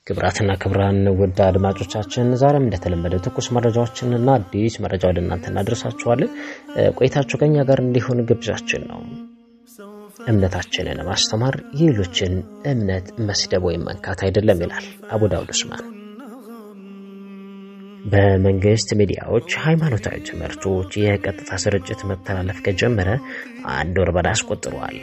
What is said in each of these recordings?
ክብራትና ክብራን ውድ አድማጮቻችን ዛሬም እንደተለመደ ትኩስ መረጃዎችንና አዲስ መረጃ ወደ እናንተ እናደርሳችኋለን። ቆይታችሁ ከኛ ጋር እንዲሆን ግብዣችን ነው። እምነታችንን ማስተማር የሌሎችን እምነት መስደብ ወይም መንካት አይደለም ይላል አቡ ዳውድ ኡስማን። በመንግስት ሚዲያዎች ሃይማኖታዊ ትምህርቶች የቀጥታ ስርጭት መተላለፍ ከጀመረ አንድ ወር በላይ አስቆጥሯል።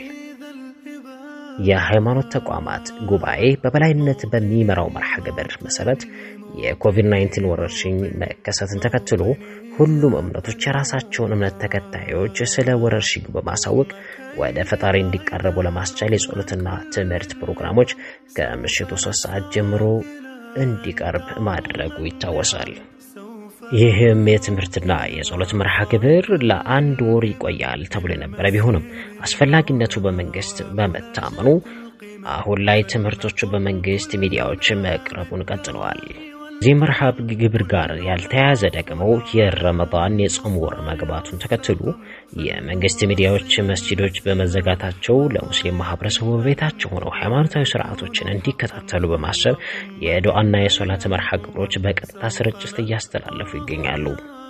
የሃይማኖት ተቋማት ጉባኤ በበላይነት በሚመራው መርሃ ግብር መሰረት የኮቪድ-19 ወረርሽኝ መከሰትን ተከትሎ ሁሉም እምነቶች የራሳቸውን እምነት ተከታዮች ስለ ወረርሽኙ በማሳወቅ ወደ ፈጣሪ እንዲቃረቡ ለማስቻል የጸሎትና ትምህርት ፕሮግራሞች ከምሽቱ ሶስት ሰዓት ጀምሮ እንዲቀርብ ማድረጉ ይታወሳል። ይህም የትምህርትና የጸሎት መርሃ ግብር ለአንድ ወር ይቆያል ተብሎ የነበረ ቢሆንም አስፈላጊነቱ በመንግስት በመታመኑ አሁን ላይ ትምህርቶቹ በመንግስት ሚዲያዎች መቅረቡን ቀጥለዋል። እዚህ መርሃ ግብር ጋር ያልተያያዘ ደግሞ የረመዳን የጾም ወር መግባቱን ተከትሎ የመንግስት ሚዲያዎች መስጂዶች በመዘጋታቸው ለሙስሊም ማህበረሰቡ በቤታቸው ሆነው ሃይማኖታዊ ስርዓቶችን እንዲከታተሉ በማሰብ የዱዓና የሶላት መርሃ ግብሮች በቀጥታ ስርጭት እያስተላለፉ ይገኛሉ።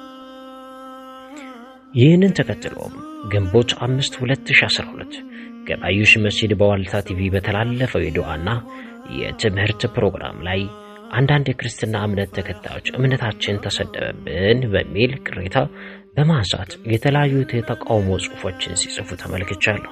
ይህንን ተከትሎም ግንቦት 5 2012 ገባዩሽ መስጂድ በዋልታ ቲቪ በተላለፈው የዱዓና የትምህርት ፕሮግራም ላይ አንዳንድ የክርስትና እምነት ተከታዮች እምነታችን ተሰደበብን በሚል ቅሬታ በማንሳት የተለያዩ የተቃውሞ ጽሑፎችን ሲጽፉ ተመልክቻለሁ።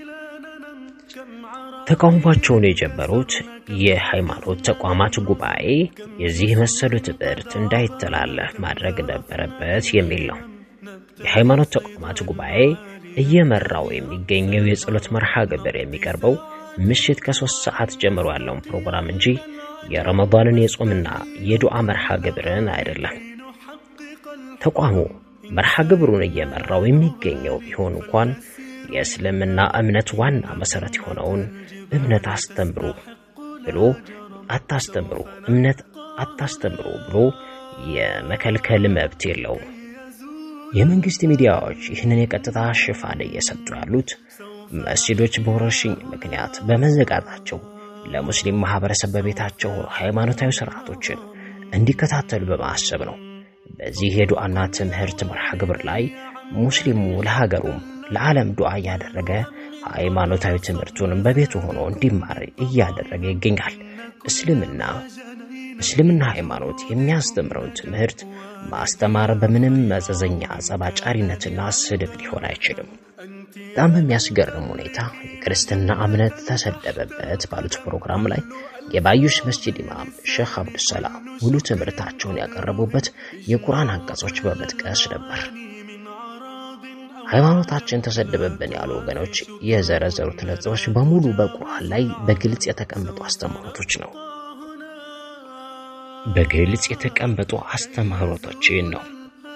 ተቃውሟቸውን የጀመሩት የሃይማኖት ተቋማት ጉባኤ የዚህ መሰሉ ትምህርት እንዳይተላለፍ ማድረግ ነበረበት የሚል ነው። የሃይማኖት ተቋማት ጉባኤ እየመራው የሚገኘው የጸሎት መርሃ ግብር የሚቀርበው ምሽት ከሶስት ሰዓት ጀምሮ ያለውን ፕሮግራም እንጂ የረመዳንን የጾምና የዱዓ መርሃ ግብርን አይደለም። ተቋሙ መርሃ ግብሩን እየመራው የሚገኘው ቢሆን እንኳን የእስልምና እምነት ዋና መሰረት የሆነውን እምነት አስተምሩ ብሎ አታስተምሩ፣ እምነት አታስተምሩ ብሎ የመከልከል መብት የለውም። የመንግስት ሚዲያዎች ይህንን የቀጥታ ሽፋን እየሰጡ ያሉት መስጂዶች በወረርሽኝ ምክንያት በመዘጋታቸው ለሙስሊም ማህበረሰብ በቤታቸው ሃይማኖታዊ ስርዓቶችን እንዲከታተሉ በማሰብ ነው። በዚህ የዱዓና ትምህርት መርሃ ግብር ላይ ሙስሊሙ ለሀገሩም ለዓለም ዱዓ እያደረገ ሃይማኖታዊ ትምህርቱንም በቤቱ ሆኖ እንዲማር እያደረገ ይገኛል። እስልምና እስልምና ሃይማኖት የሚያስተምረውን ትምህርት ማስተማር በምንም መዘዘኛ ጸባጫሪነትና ስድብ ሊሆን አይችልም። በጣም በሚያስገርም ሁኔታ የክርስትና እምነት ተሰደበበት ባሉት ፕሮግራም ላይ የባዩሽ መስጂድ ኢማም ሼክ አብዱሰላም ሙሉ ትምህርታቸውን ያቀረቡበት የቁርአን አንቀጾች በመጥቀስ ነበር። ሃይማኖታችን ተሰደበብን ያሉ ወገኖች የዘረዘሩት ነጥቦች በሙሉ በቁርአን ላይ በግልጽ የተቀመጡ አስተምህሮቶች ነው። በግልጽ የተቀመጡ አስተምህሮቶችን ነው።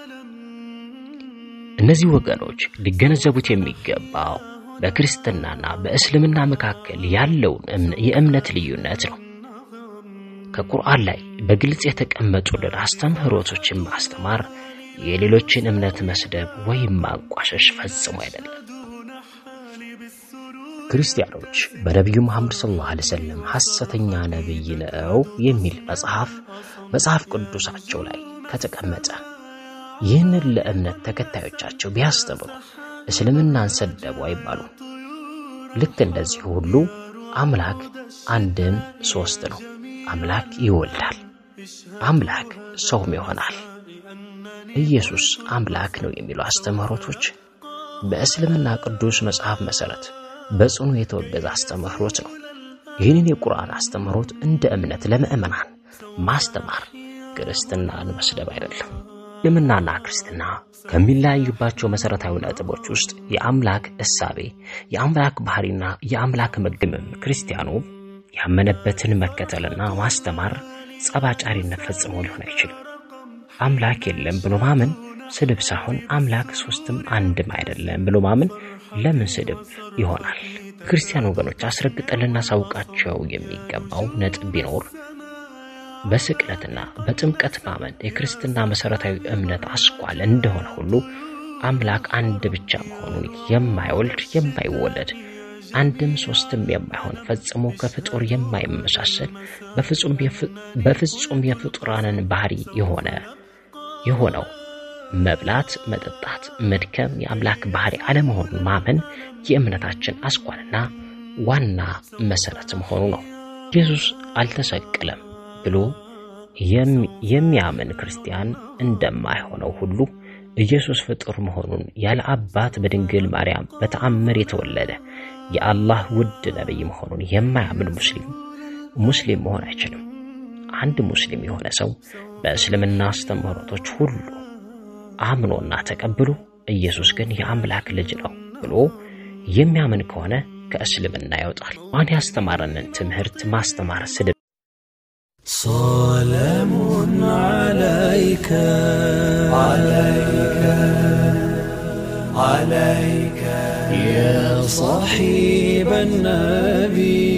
እነዚህ ወገኖች ሊገነዘቡት የሚገባው በክርስትናና በእስልምና መካከል ያለውን የእምነት ልዩነት ነው። ከቁርአን ላይ በግልጽ የተቀመጡልን አስተምህሮቶችን ማስተማር የሌሎችን እምነት መስደብ ወይም ማንቋሸሽ ፈጽሞ አይደለም። ክርስቲያኖች በነቢዩ መሐመድ ሰለላሁ ዐለይሂ ወሰለም ሐሰተኛ ነቢይ ነው የሚል መጽሐፍ መጽሐፍ ቅዱሳቸው ላይ ከተቀመጠ ይህንን ለእምነት ተከታዮቻቸው ቢያስተምሩ እስልምናን ሰደቡ አይባሉ። ልክ እንደዚህ ሁሉ አምላክ አንድም ሶስት ነው። አምላክ ይወልዳል፣ አምላክ ሰውም ይሆናል፣ ኢየሱስ አምላክ ነው የሚሉ አስተምህሮቶች በእስልምና ቅዱስ መጽሐፍ መሠረት በጽኑ የተወገዘ አስተምህሮት ነው። ይህንን የቁርአን አስተምህሮት እንደ እምነት ለምእመናን ማስተማር ክርስትናን መስደብ አይደለም። እስልምናና ክርስትና ከሚለያዩባቸው መሠረታዊ ነጥቦች ውስጥ የአምላክ እሳቤ፣ የአምላክ ባህሪና የአምላክ መግምም ክርስቲያኑ ያመነበትን መከተልና ማስተማር ጸባጫሪነት ፈጽሞ ሊሆን አይችልም። አምላክ የለም ብሎ ማመን ስድብ ሳይሆን አምላክ ሶስትም አንድም አይደለም ብሎ ማመን ለምን ስድብ ይሆናል? ክርስቲያን ወገኖች አስረግጠን ልናሳውቃቸው የሚገባው ነጥብ ቢኖር በስቅለትና በጥምቀት ማመን የክርስትና መሠረታዊ እምነት አስኳል እንደሆነ ሁሉ አምላክ አንድ ብቻ መሆኑን የማይወልድ የማይወለድ አንድም ሶስትም የማይሆን ፈጽሞ ከፍጡር የማይመሳሰል በፍጹም የፍጡራንን ባህሪ የሆነ የሆነው መብላት፣ መጠጣት፣ መድከም የአምላክ ባህሪ አለመሆኑን ማመን የእምነታችን አስኳልና ዋና መሰረት መሆኑ ነው። ኢየሱስ አልተሰቀለም ብሎ የሚያምን ክርስቲያን እንደማይሆነው ሁሉ ኢየሱስ ፍጡር መሆኑን ያለ አባት በድንግል ማርያም በተአምር የተወለደ የአላህ ውድ ነቢይ መሆኑን የማያምን ሙስሊም ሙስሊም መሆን አይችልም። አንድ ሙስሊም የሆነ ሰው በእስልምና አስተምህሮቶች ሁሉ አምኖና ተቀብሎ ኢየሱስ ግን የአምላክ ልጅ ነው ብሎ የሚያምን ከሆነ ከእስልምና ይወጣል። ማን ያስተማረንን ትምህርት ማስተማር ስድብ سلام عليك عليك عليك يا صاحب النبي